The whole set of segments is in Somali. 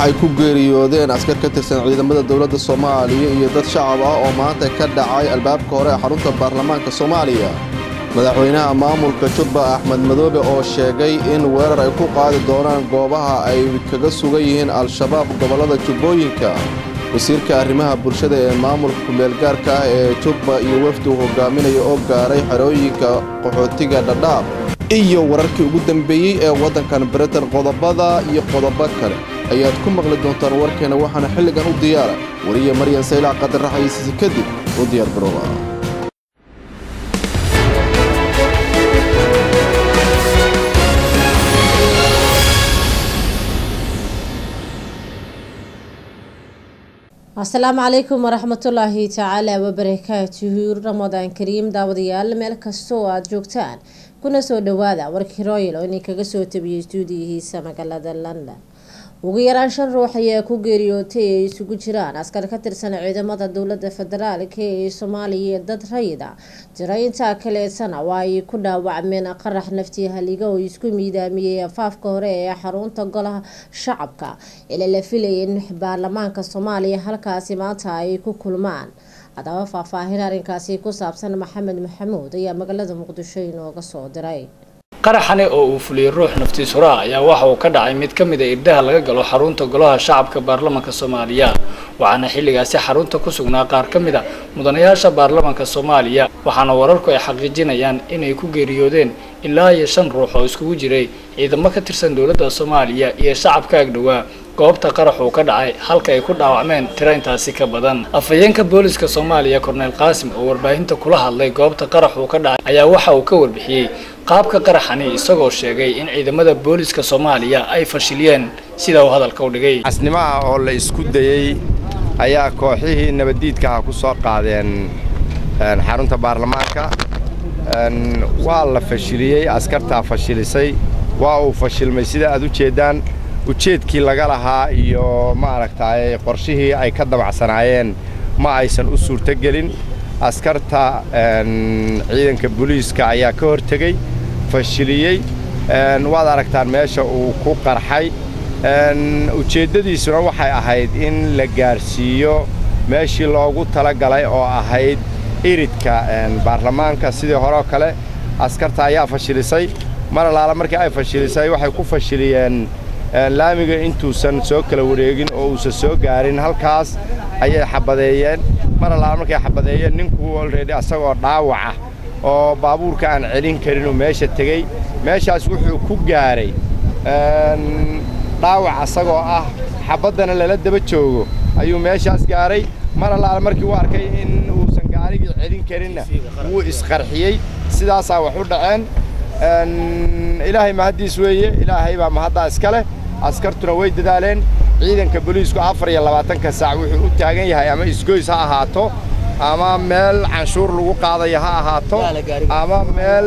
ay ku geeriyoodeen askar ka tirsan ciidamada dowladda soomaaliya iyo dad shacab ah oo maanta ka dhacay albaabka hore ee xarunta baarlamaanka soomaaliya madaxweynaha maamulka jubba axmed madoobe oo sheegay in weerar ay ku qaadi doonaan goobaha ay kaga sugan yihiin al-shabaab gobollada jubbooyinka wasiirka arrimaha bulshada ee maamulka kumeelgaarka ah ee jubba iyo wafdi uu hogaaminaya oo gaaray xerooyinka qaxootiga dhadhaab iyo wararkii ugu dambeeyey ee waddankan britain qodobada iyo qodobo kale ayaad ku maqli doontaan warkeena waxaana xilligan u diyaara wariya maryan saylac qadar raxaysiisi kadib u diyaar garooba asalaamu calaykum waraxmatullaahi tacaala wabarakaatuhu ramadaan kariim daawadayaal meel kasta oo aada joogtaan kuna soo dhawaada warkii royal oo idinkaga soo tabiyey stuudiyihiisa magaalada london ugu yaraan shan ruux ayaa ku geeriyootay ay isugu jiraan askar ka tirsan ciidamada dowlada federaalk ee soomaaliya ee dad rayida tiro intaa kaleetana waa ay ku dhaawacmeen qarax naftii haliga oo isku miidaamiyey afaafka hore ee xarunta golaha shacabka ila la filayay in baarlamaanka soomaaliya halkaasi maanta ay ku kulmaan haddaba faahfaahin arrinkaasi ku saabsan maxamed maxamuud ayaa magaalada muqdisho inooga soo diray qaraxani oo uu fuliyey ruux naftiis huraha ayaa waxa uu ka dhacay mid ka mid a irdaha laga galo xarunta golaha shacabka baarlamanka soomaaliya waxaana xilligaasi xarunta ku sugnaa qaar ka mid a mudanayaasha baarlamanka soomaaliya waxaana wararku ay xaqiijinayaan inay ku geeriyoodeen ilaa iyo shan ruux oo iskugu jiray ciidamo ka tirsan dowladda soomaaliya iyo shacabka agdhowaa goobta qarax uu ka dhacay halka ay ku dhaawacmeen tiro intaasi ka badan afhayeenka booliska soomaaliya korneyl qaasim oo warbaahinta kula hadlay goobta qarax uu ka dhacay ayaa waxa uu ka warbixiyey qaabka qaraxani isagoo sheegay in ciidamada booliska soomaaliya ay fashiliyeen sida uu hadalka u dhigay casnimaha oo la isku dayey ayaa kooxihii nabaddiidkaha ku soo qaadeen xarunta baarlamaanka waa la fashiliyey askartaa fashilisay waa uu fashilmay sida aad u jeeddaan ujeedkii laga lahaa iyo maaragtay qorshihii ay ka dabacsanaayeen ma aysan u suurtogelin askarta ciidanka booliiska ayaa ka hortegey fashiliyey waad aragtaan meesha uu ku qarxay ujeeddadiisuna waxay ahayd in la gaarsiiyo meeshii loogu tala galay oo ahayd iridka baarlamaanka sidii horeoo kale askarta ayaa fashilisay mar allaala markii ay fashilisay waxay ku fashiliyeen laamiga intuusan soo kala wareegin oo uusan soo gaarin halkaas ayay xabadeeyeen mar allaala markay xabadeeyeen ninkuu olreedi asagoo dhaawaca oo baabuurka aan celin karinuu meesha tegey meeshaas wuxuu ku gaaray dhaawac asagoo ah xabaddana lala daba joogo ayuu meeshaas gaaray mar allaala markii uu arkay in uusan gaarigii celin karinna wuu isqarxiyey sidaasaa wax u dhaceen ilaahay mahaddiis weeye ilaahay baa mahaddaa iska leh askartuna way dadaaleen ciidanka booliisku afar iyo labaatanka saac wuxuu u taagan yahay ama isgoys ha ahaato ama meel canshuur lagu qaadaya ha ahaato ama meel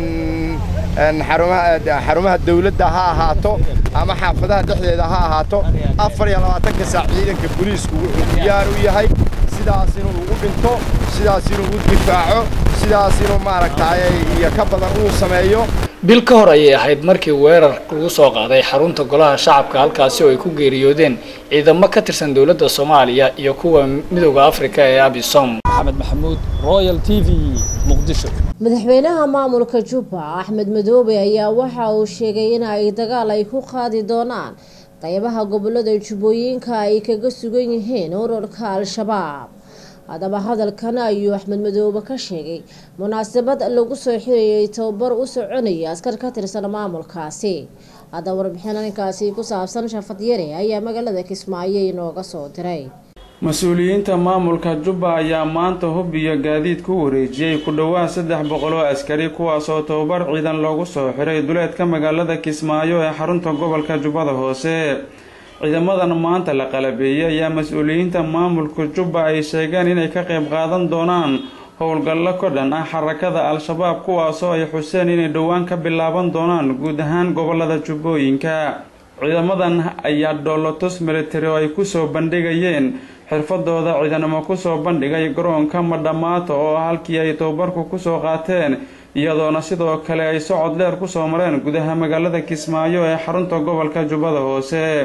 xarumaha dawladda ha ahaato ama xaafadaha dhexdeeda ha ahaato afar iyo labaatanka saac ciidanka booliisku wuxuu diyaar u yahay sidaas inuu ugu dhinto sidaas inuu u difaaco sidaas inuu maaragtay iyo ka badan uu sameeyo bil ka hor ayay ahayd markii weerar lagu soo qaaday xarunta golaha shacabka halkaasi oo ay ku geeriyoodeen ciidamo ka tirsan dowladda soomaaliya iyo kuwa midowda afrika ee abisom maxamed maxamuud royal t v muqdisho madaxweynaha maamulka jubba axmed madoobe ayaa waxa uu sheegay in ay dagaal ay ku qaadi doonaan qaybaha gobolada jubbooyinka ay kaga sugan yihiin ururka al-shabaab haddaba hadalkan ayuu axmed madoobe ka sheegay munaasabad lagu soo xirayay tababar u soconaya askar ka tirsan maamulkaasi haddaba warbixin arrinkaasi ku saabsan shafad yare ayaa magaalada kismaayo inooga soo diray mas-uuliyiinta maamulka jubba ayaa maanta hub iyo gaadiid ku wareejiyey ku dhowaad saddex boqol oo askari kuwaasoo tababar ciidan loogu soo xiray duleedka magaalada kismaayo ee xarunta gobolka jubbada hoose ciidamadan maanta la qalabeeyey ayaa mas-uuliyiinta maamulka jubba ay sheegeen inay ka qayb qaadan doonaan howlgallo ka dhan ah xarakada al-shabaab kuwaasoo ay xuseen inay dhowaan ka bilaaban doonaan guud ahaan gobolada jubbooyinka ciidamadan ayaa dhoolotus militari oo ay kusoo bandhigayeen xirfadooda ciidanimo kusoo bandhigay garoonka madhamaato oo halkii ay tababarku kusoo qaateen iyadoona sidoo kale ay socod dheer kusoo mareen gudaha magaalada kismaayo ee xarunta gobolka jubbada hoose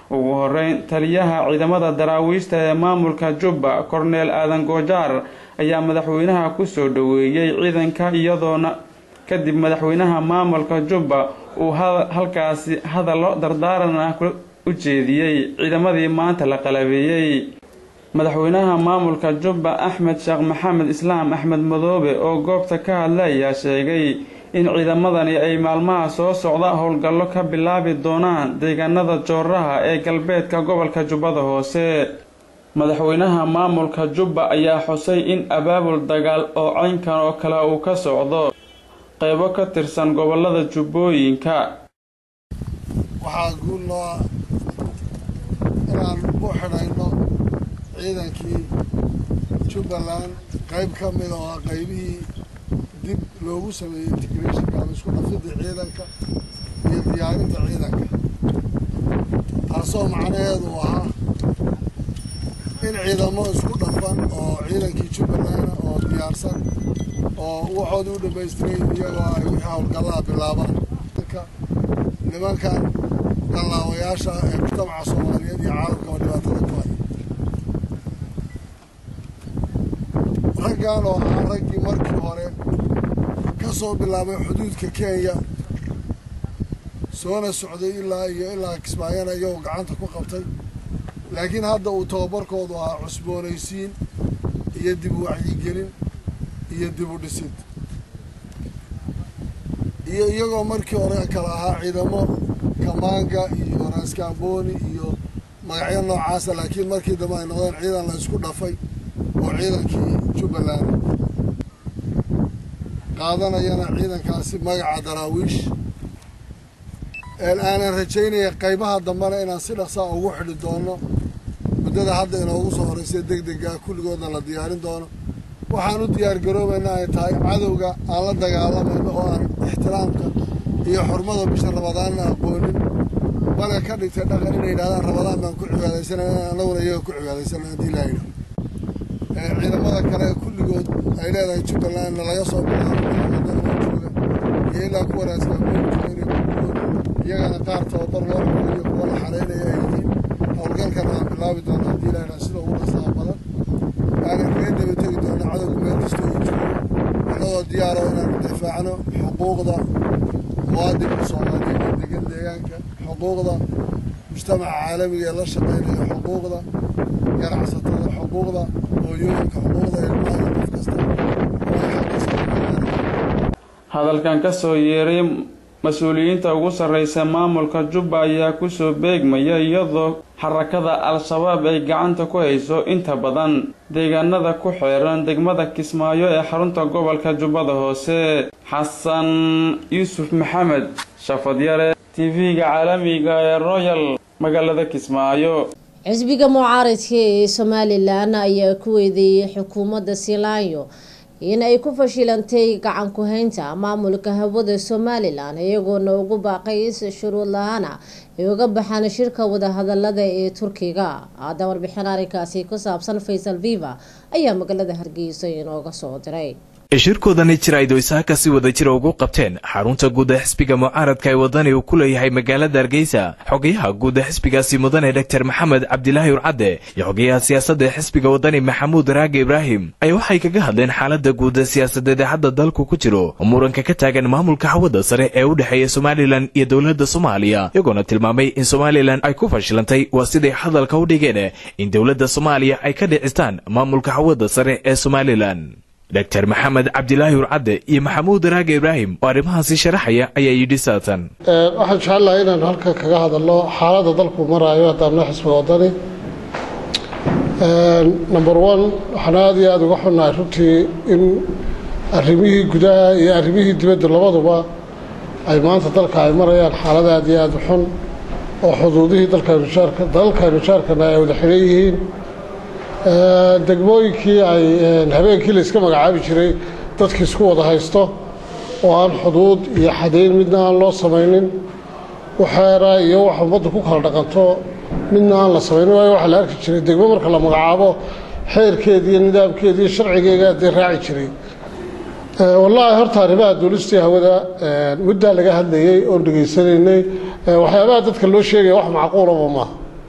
ugu horeyn taliyaha ciidamada daraawiishta ee maamulka jubba korneel aadan goojaar ayaa madaxweynaha kusoo dhaweeyey ciidanka iyadoona kadib madaxweynaha maamulka jubba uu halkaasi hadallo dardaaran ah u jeediyey ciidamadii maanta la qalabeeyey madaxweynaha maamulka jubba axmed sheekh maxamed islaam axmed madoobe oo goobta ka hadla ayaa sheegay in ciidamadani ay maalmaha soo socda howlgallo ka bilaabi doonaan deegaanada jooraha ee galbeedka gobolka jubbada hoose madaxweynaha maamulka jubba ayaa xusay in abaabul dagaal oo caynkan oo kale uu ka socdo qaybo ka tirsan gobolada jubbooyinka waxaa guul noo ah inaan u xidhayno ciidankii jubbaland qayb ka mid oo ah qaybihii dib loogu sameeyey integrationka ama isku dhafidda ciidanka iyo diyaarinta ciidanka taasoo macnaheedu ahaa in ciidamo isku dhafan oo ciidankii jubbaland oo diyaarsan oo waxooda u dhammaystiray iyagoo ay wixii howlgallada bilaabaan nimankan dallaawayaasha ee mujtamaca soomaaliyeed iyo caalamkaba dhibaatada ku haya raggan oo ahaa raggii markii hore ka soo bilaabay xuduudka kenya soona socday ilaa iyo ilaa kismaayana iyagoo gacanta ku qabtay laakiin hadda uu tababarkoodu ahaa cusboonaysiin iyo dib u wacyigelin iyo dib u dhisid iyo iyagoo markii hore kala ahaa ciidamo kamaanga iyo raaskaamboni iyo magacyo noocaasa laakiin markii dambe ay noqdeen ciidan la isku dhafay oo ciidankii jubbaland qaadanayana ciidankaasi magaca daraawiish aanan rajaynaya qaybaha dambena inaan si dhaqsaa ugu xidhi doono muddada hadda inoogu soo horreysay deg dega kulligoodna la diyaarin doono waxaan u diyaar garoobayna ay tahay cadowga aan la dagaalamayno oo aan ixtiraamka iyo xurmada bisha rabadaanna aqoonin bale ka dhigtay dhaqan inay yidhahdaan rabadaan baan ku cibaadaysanayna annaguna iyaga ku cibaadaysana haddii laa yidhaho ciidamada kale kulligood ay leedahay jubbalandna laga soo bilaabo jooga iyo ilaa kuwa raaskaabooninka iyagana qaar tababar loo xulayo kuwa la xaraynaya ay yihiin howlgalkan aan bilaabi doono haddii laa yidhaha sida ugu dhasaa badan aanan kaga daba tegi doono cadowga meel kastoo uu joogo annagoo diyaaro inaanu difaacno xuquuqda muwaadinka soomaaliyeed ee degan deegaanka xuquuqda mujtamaca caalamiga ee la shaqaynaya xuquuqda ganacsatada xuquuqda hooyooyinka xuquuqda ilmaha iyo qof kasta hadalkan ka soo yeeray mas-uuliyiinta ugu sarreysa maamulka jubba ayaa kusoo beegmaya iyadoo xarakada al-shabaab ay gacanta ku hayso inta badan deegaanada ku xeeran degmada kismaayo ee xarunta gobolka jubbada hoose xasan yuusuf maxamed shafadyare tv-ga caalamiga ee royal magaalada kismaayo xisbiga mucaaradka ee somalilan ayaa ku weedeeyey xukuumadda silaayo in ay ku fashilantay gacan ku-haynta maamulka hawada somalilan iyagoona ugu baaqay is shuruud la-aana ay uga baxaan shirka wadahadalada ee turkiga hadda warbixin arrinkaasi ku saabsan faysal viva ayaa magaalada hargeysa inooga soo diray shirkoodani jirayd oo isaaka si wada jira ugu qabteen xarunta guud ee xisbiga mucaaradka ee wadani uu ku leeyahay magaalada hargeysa xogayaha guud ee xisbigaasi mudane doctor maxamed cabdilaahi urcadde iyo xogayaha siyaasadda ee xisbiga wadani maxamuud raage ibraahim ayaa waxay kaga hadleen xaalada guud ee siyaasadeed ee hadda dalku ku jiro oo muranka ka taagan maamulka hawada sare ee u dhexeeya somalilan iyo dowladda soomaaliya iyagoona tilmaamay in somalilan ay ku fashilantay waa siday hadalka u dhigeen in dowladda soomaaliya ay ka dhicistaan maamulka hawada sare ee somalilan doctor maxamed cabdilaahi urcadde iyo maxamuud raage ibraahim oo arrimahaasi sharaxaya ayaa yidhi saatan waxaan jecelahay inaanu halkan kaga hadalno xaaladda dalku maraayo haddaamna xisbiga wadani number one waxaan aada iyo aada uga xunnahay runtii in arrimihii gudaha iyo arrimihii dibadda labaduba ay maanta dalka ay marayaan xaalad aada iyo aada u xun oo xuduudihii dalkaynu jaarka dalalkaynu jaarkana ay wada xidhan yihiin degmooyinkii ay habeenkii la iska magacaabi jiray dadkii isku wada haysto oo aan xuduud iyo xadayn midna aan loo samaynin waxeera iyo wax ummaddu ku kala dhaqanto midna aan la samaynin waayo waxaa la arki jiray degmo marka la magacaabo xeerkeedi iyo nidaamkeedi iyo sharcigeega dee raaci jiray wallaahi horta arrimaha duulistii hawada muddaa laga hadlayey oon dhegaysanaynay waxyaabaha dadka loo sheegaya wax macquulaba maaha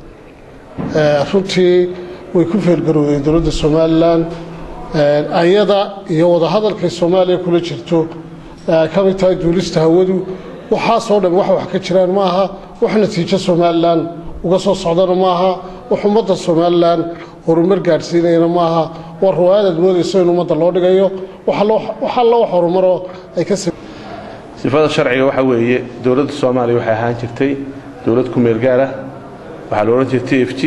runtii way ku feelgarowday dowladda somalilan ayada iyo wadahadalkay soomaaliya kula jirto ka mid tahay duulista hawadu waxaasoo dhan wax wax ka jiraan ma aha wax natiijo somalilan uga soo socdana ma aha wax ummadda somalilan horumar gaadhsiinayana ma aha waa ruwaayadaad moodayso in ummadda loo dhigayo wax alla wax horumaroo ay ka sifada sharciga waxa weeye dowladda soomaaliya waxay ahaan jirtay dowlad ku meel gaar ah waxaa la odhan jiray t f g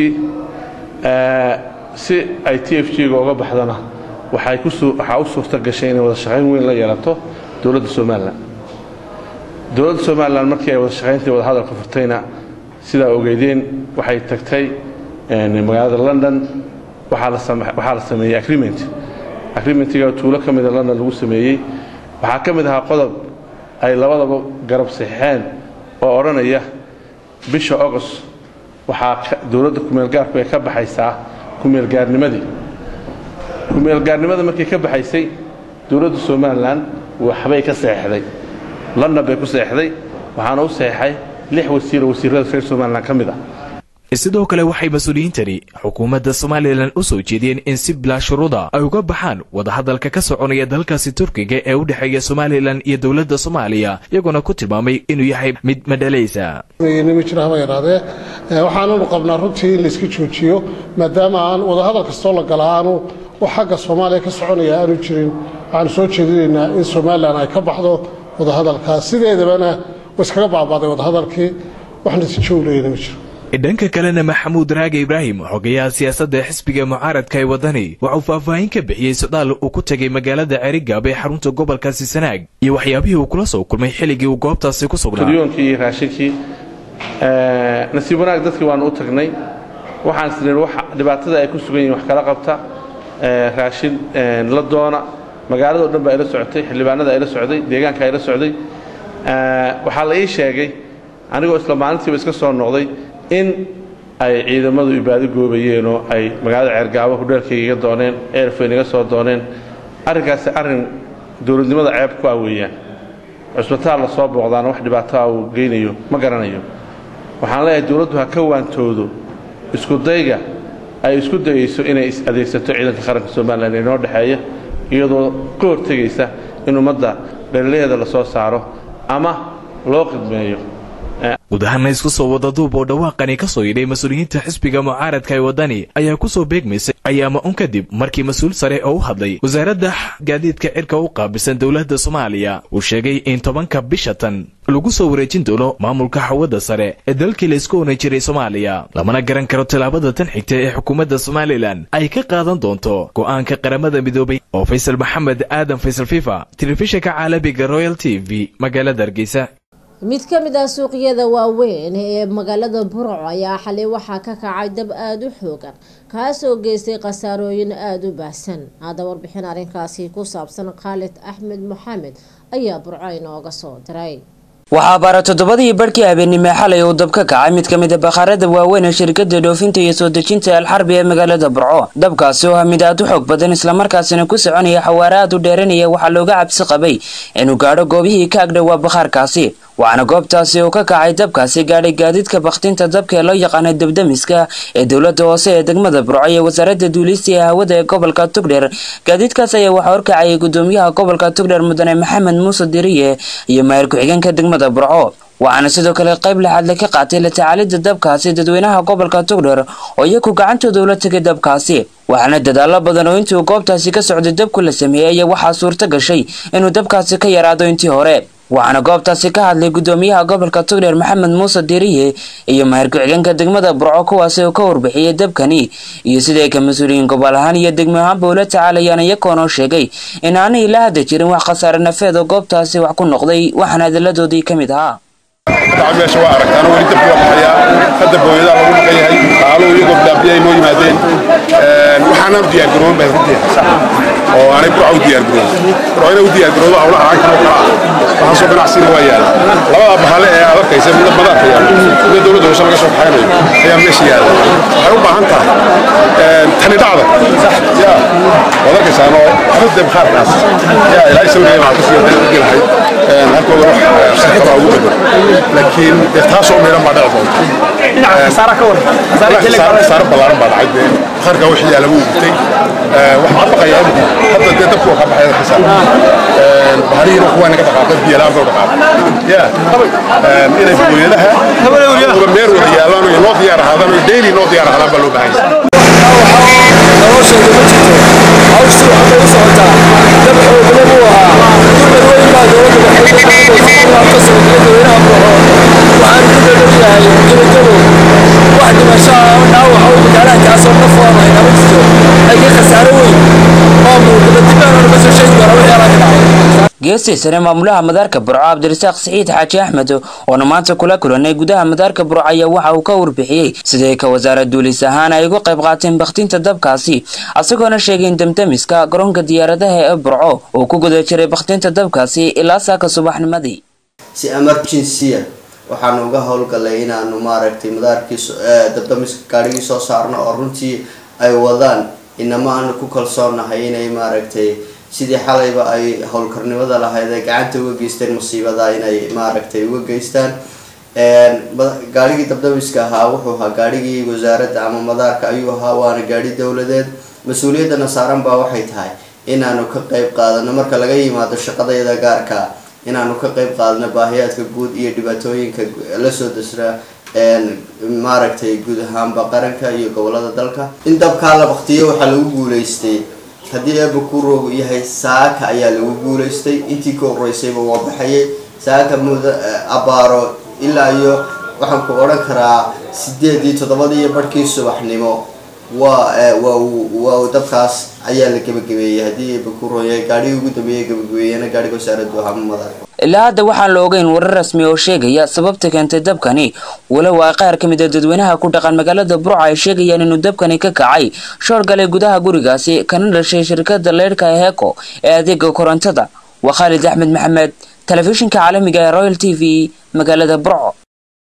si ay t f g-ga uga baxdana waxaa u suurta gashay inay wada shaqayn weyn la yeelato dowladda somalilan dowladda somalilan markii ay wada shaqayntii wada hadalka furtayna sidaa ogeydeen waxay tagtay magaalada london waxaa la sameeyey agreement agreementiga tuulo ka mida london lagu sameeyey waxaa ka mid ahaa qodob ay labadaba garab saxeen oo odhanaya bisha agost waxaa dowladda kumeelgaarku ay ka baxaysaa kumeelgaarnimadii kumeelgaarnimada markay ka baxaysay dowladda somalilan waxbay ka seexday london bay ku seexday waxaana u seexay lix wasiir oo wasiirada reer somalilan ka mid ah sidoo kale waxay mas-uuliyiintani xukuumadda somalilan u soo jeediyeen in si bilaa shuruuda ay uga baxaan wadahadalka ka soconaya dalkaasi turkiga ee u dhexeeya somalilan iyo dowladda soomaaliya iyagoona ku tilmaamay inuu yahay mid madhalaysa nima jira haba yaraadee waxaananu qabnaa runtii in layska joojiyo maadaama aan wadahadal kastoo la gala aanu wax xagga soomaaliya ka soconaya aanu jirin waxaanu soo jeedinaynaa in somalilan ay ka baxdo wadahadalkaas sideedabana wa iskaga baabaaday wadahadalkii wax natiijo u leeyana ma jiro dhanka kalena maxamuud raage ibraahim xogayaha siyaasadda xisbiga mucaaradka ee wadani waxauu faahfaahin ka bixiyey socdaal uu ku tegay magaalada cerigaab ee xarunta gobolkaasi sanaag iyo waxyaabihii uu kula soo kulmay xilligii uu goobtaasi ku sugnaa kuryoonkii iyo raashinkii nasiib wanaag dadkii waanu u tagnay waxaan isnii dhibaatada ay ku sugan yihin wax kala qabta raashin la doona magaalada o dhan baa ila socotay xildhibaanada ayla socday deegaanka ayla socday waxaa la ii sheegay anigoo isla maalintiiba iska soo noqday in ay ciidamadu ibaado goobayeen oo ay magaalada ceergaabo hudheelkayga iga dooneen eerfayn iga soo dooneen arrinkaasi arrin dowladnimada ceeb ku ah weeyaan cusbitaal la soo booqdaana wax dhibaataa uu geynayo ma garanayo waxaan leeyahay dowladdu ha ka waantoodo iskudayga ay isku dayayso inay adeegsato ciidanka qaranka somalilan ee noo dhexeeya iyadoo ka hortegaysa in ummadda dhallilaheeda la soo saaro ama loo qidmeeyo guud ahaana isku soo wada duub oo dhawaaqani ka soo yidhay mas-uuliyiinta xisbiga mucaaradka ee waddani ayaa ku soo beegmaysay ayaama un kadib markii mas-uul sare oo u hadlay wasaaradda gaadiidka cirka u qaabilsan dowladda soomaaliya uu sheegay in tobanka bisha tan lagu soo wareejin doono maamulka xawadda sare ee dalkii laysku onan jiray soomaaliya lamana garan karo tallaabada tan xigta ee xukuumadda somalilan ay ka qaadan doonto go'aanka qaramada midoobay oo faysal maxamed aadan faysal fifa telefishinka caalamiga royal t v magaalada hargeysa mid ka mid ah suuqyada waaweyn ee magaalada burco ayaa xalay waxaa ka kacay dab aada u xoogan kaasoo geystay khasaarooyin aada u baahsan hadda warbixin arrinkaasi ku saabsan khaalid axmed maxamed ayaa burco inooga soo diray waxaa baara toddobadii barhkii habeenimo xalay uu dab ka kacay mid ka mid a bakhaarada waaweyn ee shirkada dhoofinta iyo soo dejinta alxarbi ee magaalada burco dabkaasi oo ah mid aad u xoog badan islamarkaasina ku soconaya xawaare aad u dheeranaya waxaa looga cabsi qabay inuu gaadho goobihii ka agdhowaa bakhaarkaasi waxaana goobtaasi uu ka kacay dabkaasi gaadhay gaadiidka bakhtinta dabka ee loo yaqaanay dabdamiska ee dowlada hoose ee degmada burco iyo wasaaradda duulista ee hawada ee gobolka tugdheer gaadiidkaas ayaa waxaa horkacayay gudoomiyaha gobolka tugdheer mudane maxamed muuse diriye iyo maayir ku-xigeenka degmada burco waxaana sidoo kale qayb laxadle ka qaatay la tacaalida dabkaasi dadweynaha gobolka tugdheer oo iyagu gacantooda ula tegay dabkaasi waxaana dadaalo badan oo intii uu goobtaasi ka socday dabku la sameeyey ayaa waxaa suurto gashay inuu dabkaasi ka yaraado intii hore waxaana goobtaasi ka hadlay gudoomiyaha gobolka tugdheer maxamed muuse diriye iyo mahir ku-xigeenka degmada burco kuwaasi oo ka warbixiyey dabkani iyo siday ka mas-uuliyiin gobol ahaan iyo degmo ahaanba ula tacaalayaan iyagoonoo sheegay in aanay la hadda jirin wax khasaare nafeed oo goobtaasi wax ku noqday waxaana hadalladoodii ka mid ahaa meesha waa aragtaan weli dabki waa baxayaa hadda booyadaa lagu maqan yahay qaaluhu iyagoo bilaabiyay noo yimaadeen waxaanaan u diyaargaroon baa runtii oo aanay burca u diyaargaroon burca inay u diyaargaroodo hawlaha lacagta oo kala ah waxaasoo ganacsina waa yaala labada bahale ee aad arkaysa midna madaarka yaala midna dowladda hoose laga soo baxaynayo ayaa meesha yaala waxay u baahan tahay tani dhacda ya waad arkaysaan oo xafadda bakhaarkaas ya ilaahay sawiraya waxaa kasii hadaan u gelahay halkooda wax shirkada ugu bedel laakiin dee taasoo meelan baa dhici doonta khasaaro ballaaran baa dhacay dee bakhaarka wixii yaala wuu gubtay waxaan ka baqayaa imku hadda dee dabku ka baxay xisaab baharihiina kuwaa naga dhaqaaqay biyalaan baa dhaqaaqay ya inay booyadaha uga meer wada yaalaan oo noo diyaar ahaadaan oo daily noo diyaar ahaadaan baa loo baahan yahay nolosheedu ma jirto hawshii waxbay u socotaa dab xoogna buu ahaa dumar weyn baa dowladda waxay ka qaadaysa soo dadweynaha buuxo waxaan ku dhadhowyahay gebagabo wax dhimasho ah oo dhaawac oo magaaladaasoo naf waamayn ama jirto laakiin khasaaro weyn oo muuqda dib aan naga soo sheegi kara wixii alaga dhacay geestii sare maamulaha madaarka burco cabdirasaaq saciid xaaji axmed oona maanta kula kulanay gudaha madaarka burco ayaa waxa uu ka warbixiyey siday ka wasaarad duulis ahaan ay uga qayb qaateen bakhtinta dabkaasi isagoona sheegay in damdamiska garoonka diyaaradaha ee burco uu ku guda jiray bakhtinta dabkaasi ilaa saaka subaxnimadii si emergency-a waxaanu uga howlgalay inaanu maaragtay madaarkii dabdamiska gaadhigii soo saarno oo runtii ay wadaan inama aanu ku kalsoonahay inay maaragtay sidii xalayba ay howlkarnimada lahayd ay gacanta uga geysteen musiibada inay maaragtay uga geystaan gaadhigii dabdamiska ahaa wuxuu ahaa gaadhigii wasaaradda ama madaarka ayuu ahaa waana gaadhi dowladeed mas-uuliyaddana saaran baa waxay tahay inaanu ka qeyb qaadano marka laga yimaado shaqadayada gaarka inaanu ka qeyb qaadano baahiyaadka guud iyo dhibaatooyinka lasoo dasra maaragtay guud ahaanba qaranka iyo gobolada dalka in dabkaa la baktiyo waxaa lagu guuleystay haddii eeba kurogu yahay saaka ayaa lagu guuleystay intii ka horeysayba waa baxayay saaka muda abaaro ilaa iyo waxaan ku odhan karaa sideedii toddobadii iyo barhkii subaxnimo waa waa waa dabkaas ayaa la gebagabeeyey haddii eeba kuron yahay gaadhigii ugu dambeeyay gebagabeeyana gaadhiga wasaaraddu ahaa madar ilaa hadda waxaan la ogeyn warar rasmi oo sheegaya sababta keentay dabkani walow ay qaar ka mid a dadweynaha ku dhaqan magaalada burco ay sheegayaan inuu dabkani ka kacay shoor galay gudaha gurigaasi kana dhashay shirkada leydhka heeko ee adeega korontada waa khaalid axmed maxamed telefishinka caalamiga ee royal t v magaalada burco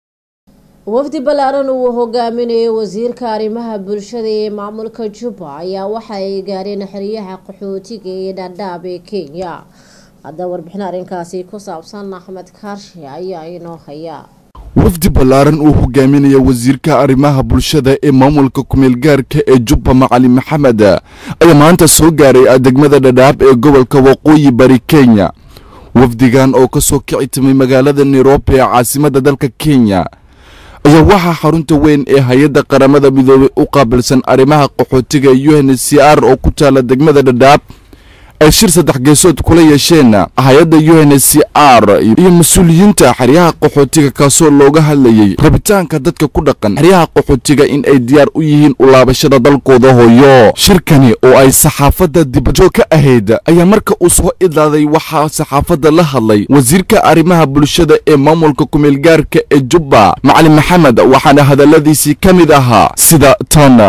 wafdi ballaaran uu hogaaminayo wasiirka arrimaha bulshada ee maamulka jubba ayaa waxa ay gaareen xeryaha qaxootiga ee dhadhaab ee kenya hadda warbixin arrinkaasi ku saabsan axmed kaarshe ayaa inoo haya wafdi ballaaran uu hogaaminaya wasiirka arrimaha bulshada ee maamulka kumeelgaarka ee jubba macali maxamed ayaa maanta soo gaaray degmada dhadhaab ee gobolka waqooyi bari kenya wafdigan oo kasoo kici timay magaalada nairobi ee caasimadda dalka kenya ayaa waxaa xarunta weyn ee hay-adda qaramada midoobay u qaabilsan arrimaha qaxootiga u n c r oo ku taala degmada dhadhaab ay shir saddex geesood kula yeesheen hay-adda u n c r iyo mas-uuliyiinta xeryaha qaxootiga kaasoo looga hadlayay rabitaanka dadka ku dhaqan xeryaha qaxootiga in ay diyaar u yihiin ulaabashada dalkooda hooyo shirkani oo ay saxaafadda dibadjoog ka ahayd ayaa marka uu soo idlaaday waxaa saxaafadda la hadlay wasiirka arrimaha bulshada ee maamulka kumeelgaarka ee jubba macalin maxamed waxaana hadalladiisii ka mid ahaa sida tan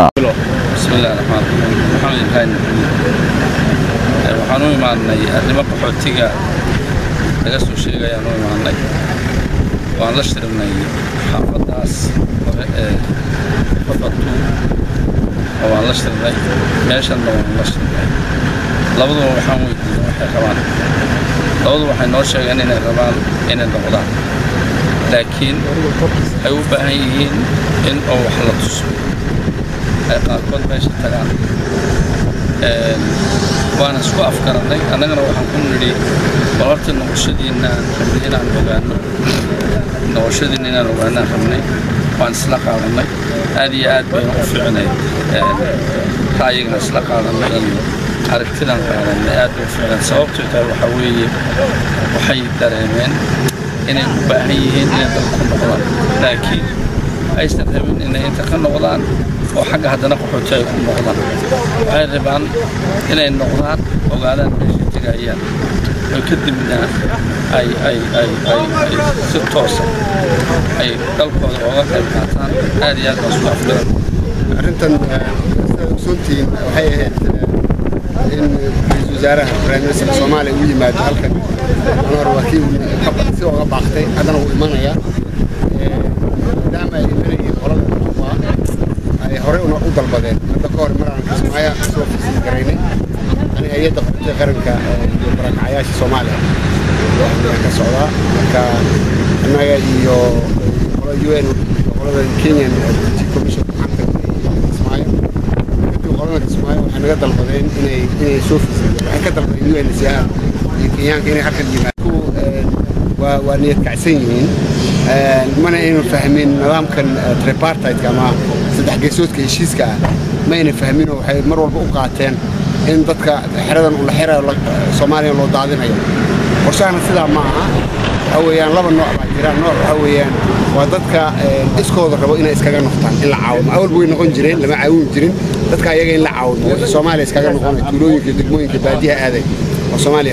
waxaan u imaanay arrimo qaxootiga laga soo sheegayaan u imaanay waan la shirnay xaafaddaas hore ee fafatu oo waan la shirnay meeshanna waan la shirnay labaduba waxaan weydiinay waxay rabaan labadu waxay noo sheegeen inay rabaan inay noqdaan laakiin ay u baahan yihiin in oo wax la tuso ay qaarkood meesha tagaan waana isku afgarannay annagana waxaan ku nidhi bal horta noqoshadiinaan rabnay inaan ogaanno noqoshadiina inaan ogaanaan rabnay waan isla qaadannay aad iyo aad bayna u fiicnay ra'yigana isla qaadannay iyo aragtidan qaadannay aad bay u fiicnay sababtoo tahay waxaa weeye waxay dareemeen inay u baahan yihiin inay dalku noqdaan laakiin aysan rabin inay inta ka noqdaan oo xagga haddana qaxooti ay ku noqdaan waxay rabaan inay noqdaan ogaadaan meeshay tegayaan oo kadibna ay ay ay ay ay si toosa ay dalkooda ooga qayb qaataan aad iyo aad baan isku afgaran arrintan ogsoontihiin waxay ahayd in ra-iisul wasaaraha prime soomaaliya uu yimaado halkan anor waa kii si oga baaqtay haddana wuu imanayaa maadaama ay imanayeen qolada waa ay horey una u dalbadeen hadda ka hor maraan kismaayo soo fisin garaynay ani hay-adda qaxootiga qaranka iyo barakacyaasha soomaaliya waxaan ka socdaa marka annaga iyo qola u n qolada kenyan commission waxaan tagnay kismaayo kadib qolada kismaayo waxay naga dalbadeen inay inay soo fiisayeen waxay ka dalbadeen UNHCR iyo kenyaanka inay halkan yimaado waa waa niyad kacsan yihiin mana aynu fahmin nidaamkan tripartite ama saddex geesoodka heshiiska ah ma ayna fahmin oo waxay mar walba u qaateen in dadka xeradan ula xirayo soomaaliya loo daadinayo qorshahana sidaa ma aha waxa weeyaan laba nooc baa jira nooc waxa weeyaan waa dadka iskooda rabo inay iskaga noqdaan in la caawimo awalba way noqon jireen lama caawin jirin dadka ayaga in la caawimo wixii soomaaliya iskaga noqonay tuulooyinka degmooyinka baadiyaha aaday oo soomaaliya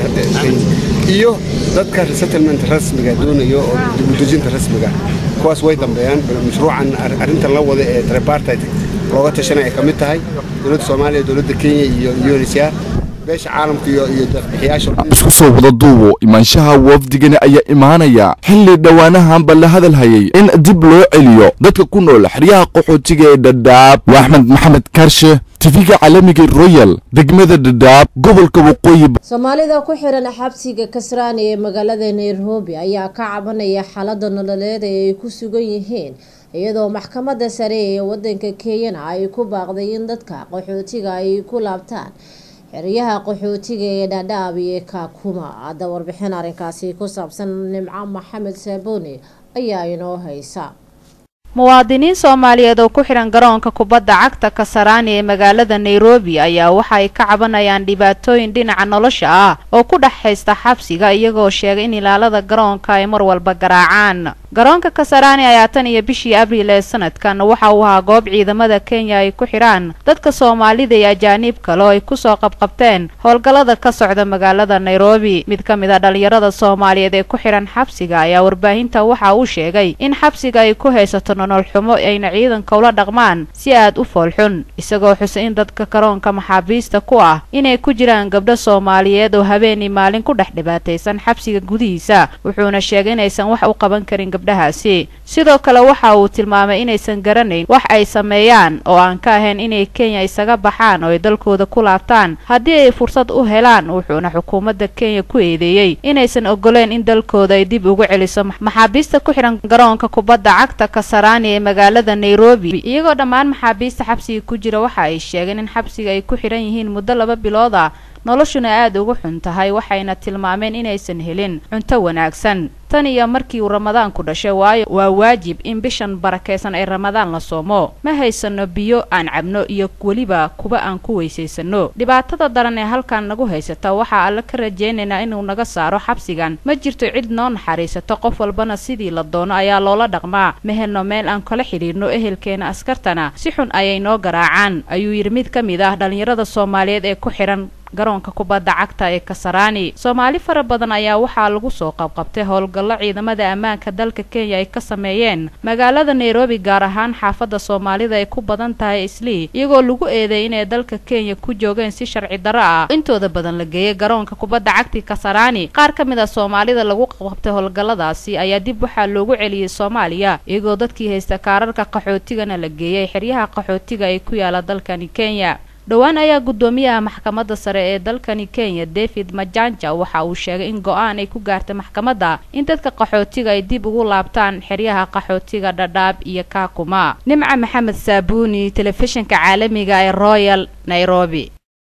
iyo dadka resettlement rasmiga doonayo oo dibudejinta rasmiga kuwaas way dambeeyaan mashruucan arrintan la wada ee tripartite looga tashanaya ka mid tahay dowladda soomaaliya dowladda kenya iyo UNHCR beesha caalamka iyo iyo deeqbixiyaasha isku soo wada duubo imaanshaha wafdigani ayaa imaanaya xilli dhowaanahanba la hadal hayay in dib loo celiyo dadka ku nool xeryaha qaxootiga ee dhadhaab waa axmed maxamed kaarshe tifiga caalamiga royal degmada dhadhaab gobolka waqooyi soomaalida ku xiran xabsiga kasraani ee magaalada nairobi ayaa ka cabanaya xaalada nololeed ee ay ku sugan yihiin iyadoo maxkamadda sare ee wadanka kenyana ay ku baaqday in dadka qaxootiga ay ku laabtaan xeryaha qaxootiga ee dhadhaab iyo kaakuma hadda warbixin arrinkaasi ku saabsan nimco maxamed saaboni ayaa inoo haysa muwaadiniin soomaaliyeed oo ku xidhan garoonka kubadda cagta kasaraani ee magaalada nairobi ayaa waxa ay ka cabanayaan dhibaatooyin dhinaca nolosha ah oo ku dhex haysta xabsiga iyagoo sheegay in ilaalada garoonka ay mar walba garaacaan garoonka kasaraani ayaa tan iyo bishii abriil ee sanadkan waxa uu ahaa goob ciidamada kenya ay ku xidhaan dadka soomaalida iyo ajaaniib kale oo ay kusoo qabqabteen howlgallada ka socda magaalada nairobi mid ka mid a dhalinyarada soomaaliyeed ee ku xidhan xabsiga ayaa warbaahinta waxa uu sheegay in xabsiga ay ku haysato nolol xumo ayna ciidanka ula dhaqmaan si aad u foolxun isagoo xusay in dadka garoonka maxaabiista ku ah inay ku jiraan gabdho soomaaliyeed oo habeenii maalin ku dhex dhibaataysan xabsiga gudihiisa wuxuuna sheegay inaysan wax u qaban karin gabdhahaasi sidoo kale waxa uu tilmaamay inaysan garanayn wax ay sameeyaan oo aan ka ahayn inay kenya isaga baxaan oo ay dalkooda ku laabtaan haddii ay fursad u helaan wuxuuna xukuumadda kenya ku eedeeyey inaysan ogoleen in dalkooda ay dib ugu celiso maxaabiista ku xidhan garoonka kubadda cagta kasaraani ee magaalada nairobi iyagoo dhammaan maxaabiista xabsiga ku jira waxa ay sheegeen in xabsiga ay ku xidhan yihiin muddo laba bilood ah noloshuna aada ugu xun tahay waxayna tilmaameen inaysan helin cunto wanaagsan tan iyo markii uu ramadaanku dhashay waayo waa waajib in bishan barakaysan ee ramadaan la soomo ma haysano biyo aan cabno iyo weliba kuba aan ku weysaysano dhibaatada daran ee halkan nagu haysata waxaa alle ka rajaynaynaa inuu naga saaro xabsigan ma jirto cid noo naxariisato qof walbana sidii la doono ayaa loola dhaqmaa ma helno meel aan kala xidhiirno ehelkeena askartana si xun ayay noo garaacaan ayuu yidhi mid ka mid ah dhallinyarada soomaaliyeed ee ku xidhan garoonka kubadda cagta ee kasaraani soomaali fara badan ayaa waxaa lagu soo qabqabtay howlgallo ciidamada ammaanka dalka kenya ay ka sameeyeen magaalada nairobi gaar ahaan xaafadda soomaalida ay ku badan tahay islii iyagoo lagu eedeey inay dalka kenya ku joogeen si sharci darro ah intooda badan la geeyay garoonka kubadda cagti kasaraani qaar ka mid a soomaalida lagu qabqabtay howlgalladaasi ayaa dib waxaa loogu celiyey soomaaliya iyagoo dadkii haysta kaararka qaxootigana la geeyay xeryaha qaxootiga ee ku yaala dalkani kenya dhowaan ayaa guddoomiyaha maxkamadda sare ee dalkani kenya david majanja waxa uu sheegay in go-aan ay ku gaartay maxkamadda in dadka qaxootiga ay dib ugu laabtaan xeryaha qaxootiga dhadhaab iyo kaakuma nimca maxamed saabuuni telefishinka caalamiga ee royal nairobi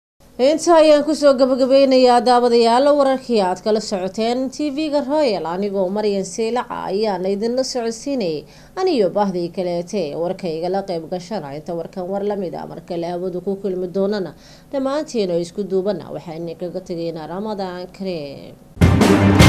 inta ayaan kusoo gabagabeynayaa daawadayaal wararkii aad kala socoteen tv-ga royal anigoo maryan siilaca ayaana idinla socodsiinayay aniyo bahdii kaleete warka igala qayb gashana inta warkan war lamid a markale hawadu ku kulmi doonana dhammaantiin oo isku duubana waxaa idinkaga tegaynaa ramadaan kareem